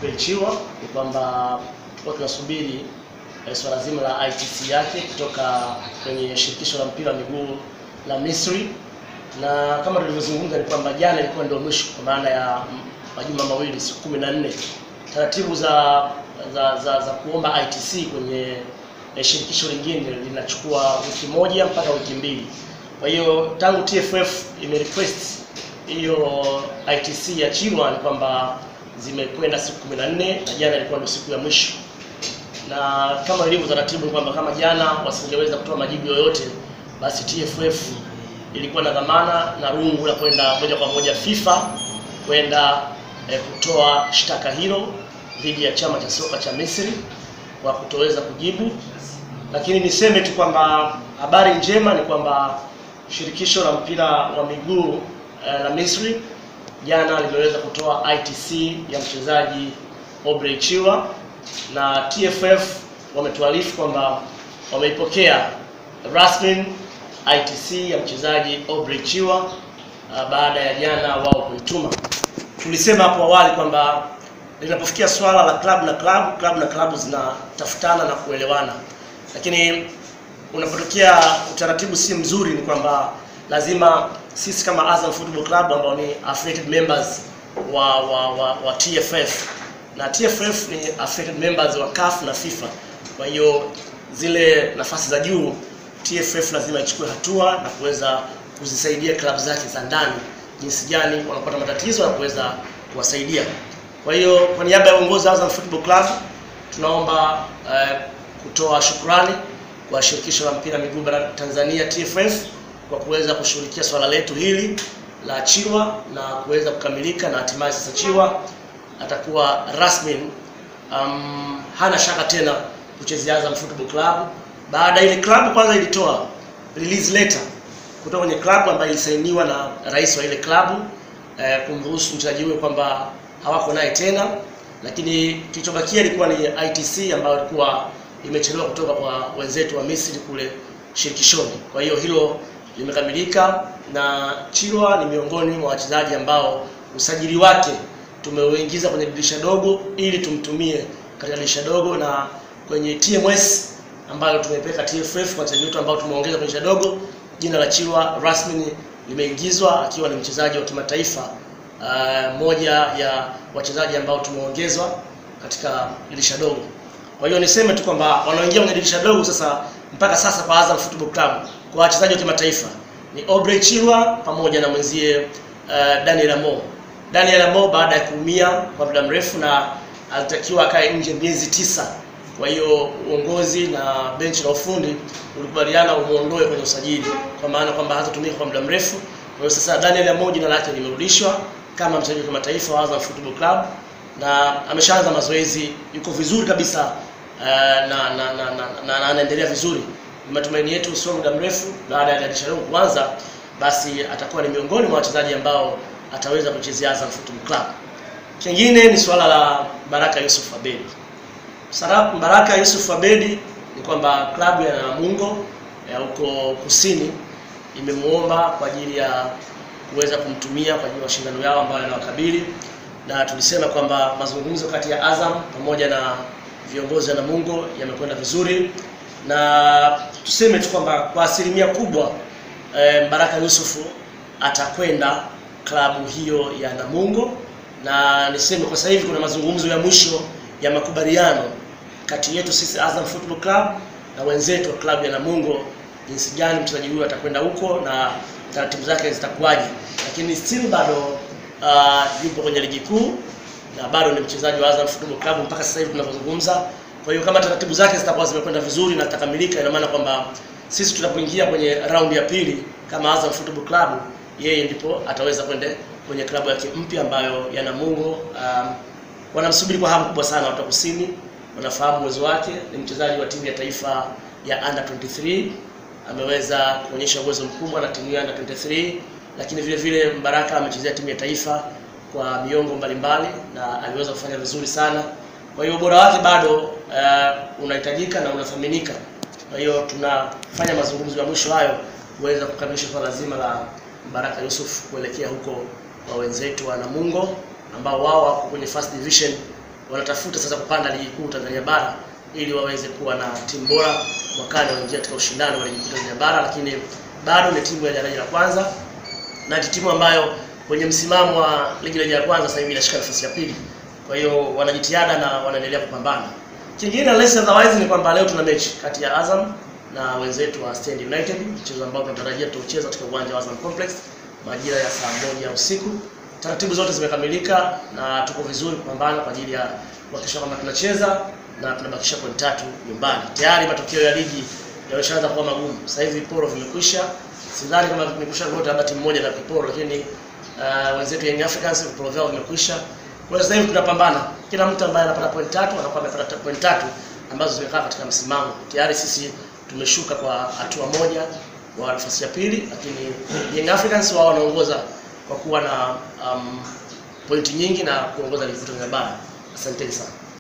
Belchiwa ni kwamba tulikuwa tunasubiri eh, swala zima la ITC yake kutoka kwenye shirikisho la mpira wa miguu la Misri, na kama tulivyozungumza ni kwamba jana ilikuwa ndio mwisho kwa maana ya mm, majuma mawili, siku kumi na nne taratibu za za, za, za kuomba ITC kwenye eh, shirikisho lingine linachukua wiki moja mpaka wiki mbili. Kwa hiyo tangu TFF imerequest hiyo ITC ya Chilwa ni kwamba zimekwenda siku 14 na jana ilikuwa ndio siku ya mwisho, na kama ilivyo taratibu ni kwamba kama jana wasingeweza kutoa majibu yoyote, basi TFF ilikuwa na dhamana na rungu la kwenda moja kwa moja FIFA kwenda eh, kutoa shtaka hilo dhidi ya chama cha soka cha Misri kwa kutoweza kujibu. Lakini niseme tu kwamba habari njema ni kwamba shirikisho la mpira wa miguu eh, la Misri jana limeweza kutoa ITC ya mchezaji Aubrey Chiwa na TFF wametuarifu kwamba wameipokea rasmi ITC ya mchezaji Aubrey Chiwa uh, baada ya jana wao kuituma. Tulisema hapo awali kwamba linapofikia swala la klabu na klabu, klabu na klabu zinatafutana na kuelewana, lakini unapotokea utaratibu si mzuri, ni kwamba lazima sisi kama Azam Football Club ambao ni affiliated members wa wa, wa, wa TFF na TFF ni affiliated members wa CAF na FIFA. Kwa hiyo zile nafasi za juu TFF lazima ichukue hatua na kuweza kuzisaidia klabu zake za ndani jinsi gani wanapata matatizo na kuweza kuwasaidia. Kwa hiyo kwa niaba ya uongozi wa Azam Football Club tunaomba eh, kutoa shukrani kwa shirikisho la mpira miguu bara Tanzania TFF kwa kuweza kushughulikia swala letu hili la Chiwa na kuweza kukamilika na hatimaye sasa Chiwa atakuwa rasmi um, hana shaka tena kuchezea Azam Football Club baada ile klabu kwanza ilitoa release letter kutoka kwenye klabu ambayo ilisainiwa na rais wa ile klabu eh, kumruhusu mchezaji huyo kwamba hawako naye tena, lakini kilichobakia ilikuwa ni ITC ambayo ilikuwa imechelewa kutoka kwa wenzetu wa Misri kule shirikishoni. Kwa hiyo hilo limekamilika na Chilwa ni miongoni mwa wachezaji ambao usajili wake tumeuingiza kwenye dirisha dogo ili tumtumie katika dirisha dogo na kwenye TMS ambayo tumepeka TFF kwa wachezaji wetu ambao tumeongeza kwenye dirisha dogo. Jina la Chilwa rasmi limeingizwa akiwa ni mchezaji wa kimataifa uh, moja ya wachezaji ambao tumeongezwa katika dirisha dogo. Kwa hiyo niseme tu kwamba wanaoingia kwenye dirisha dogo sasa mpaka sasa kwa Azam Football Club kwa wachezaji wa kimataifa ni Aubrey Chilwa pamoja na mwenzie uh, Daniel Amo. Daniel Amo baada ya kuumia kwa muda mrefu na alitakiwa akae nje miezi tisa. Kwa hiyo uongozi na benchi la ufundi ulikubaliana umuondoe kwenye usajili kwa maana kwamba hatatumika kwa muda mrefu. Kwa hiyo sasa Daniel Amo jina lake limerudishwa kama mchezaji wa kimataifa wa Azam Football Club na ameshaanza mazoezi, yuko vizuri kabisa uh, na na na na, na, na anaendelea vizuri. Ni matumaini yetu sio muda mrefu baada ya dirisha dogo kuanza, basi atakuwa ni miongoni mwa wachezaji ambao ataweza kuchezea Azam Football Club. Kingine ni swala la Baraka Yusuf Abedi. Sara- Baraka Yusuf Abedi ni kwamba klabu ya Namungo ya huko kusini imemuomba kwa ajili ya kuweza kumtumia kwa ajili ya mashindano yao ambayo yanawakabili, na tulisema kwamba mazungumzo kati ya Azam pamoja na viongozi wa Namungo yamekwenda vizuri, na tuseme tu kwamba kwa asilimia kubwa eh, Baraka Yusufu atakwenda klabu hiyo ya Namungo, na niseme kwa sasa hivi kuna mazungumzo ya mwisho ya makubaliano kati yetu sisi Azam Football Club na wenzetu wa klabu ya Namungo, jinsi gani mchezaji huyo atakwenda huko na taratibu zake zitakuwaje, lakini still bado uh, yupo kwenye ligi kuu na bado ni mchezaji wa Azam Football Club mpaka sasa hivi tunavyozungumza. Kwa hiyo kama taratibu zake zitakuwa zimekwenda vizuri na zitakamilika, ina maana kwamba sisi tunapoingia kwenye raundi ya pili kama Azam Football Club, yeye ndipo ataweza kwenda kwenye klabu yake mpya ambayo ya Namungo. Um, wanamsubiri kwa hamu kubwa sana watu wa kusini, wanafahamu uwezo wake. Ni mchezaji wa timu ya taifa ya under 23 ameweza kuonyesha uwezo mkubwa na timu ya under 23, lakini vile vile Mbaraka amechezea timu ya taifa kwa miongo mbalimbali na aliweza kufanya vizuri sana. Kwa hiyo ubora wake bado uh, unahitajika na unathaminika. Kwa hiyo tunafanya mazungumzo ya mwisho hayo kuweza kukamilisha swala zima la Mbaraka Yusuf kuelekea huko kwa wenzetu wa Namungo ambao wao wako kwenye first division wanatafuta sasa kupanda ligi kuu Tanzania bara ili waweze kuwa na timu bora mwakani waingia katika ushindani wa ligi kuu Tanzania bara, lakini bado ni timu ya daraja la kwanza na ni timu ambayo kwenye msimamo wa ligi daraja la kwanza sasa hivi inashika nafasi ya pili. Kwa hiyo wanajitihada na wanaendelea kupambana. Kingine less otherwise ni kwamba leo tuna mechi kati ya Azam na wenzetu wa Stand United, mchezo ambao tunatarajia tutaucheza katika uwanja wa Azam Complex majira ya saa moja usiku. Taratibu zote zimekamilika na tuko vizuri kupambana kwa ajili ya kuhakikisha kwamba tunacheza na tunabakisha point tatu nyumbani. Tayari matokeo ya ligi yameshaanza kuwa magumu. Sasa hivi viporo vimekwisha. Sidhani kama vimekwisha vyote, labda timu moja na viporo, lakini uh, wenzetu Young Africans viporo vyao vimekwisha. Kwa hiyo sasa hivi tunapambana. Kila mtu ambaye anapata point tatu anakuwa amepata point tatu ambazo zimekaa katika msimamo. Tayari sisi tumeshuka kwa hatua moja wa nafasi ya pili, lakini Young Africans wao wanaongoza kwa kuwa na um, pointi nyingi na kuongoza ligi kuu Tanzania bara. Asanteni sana.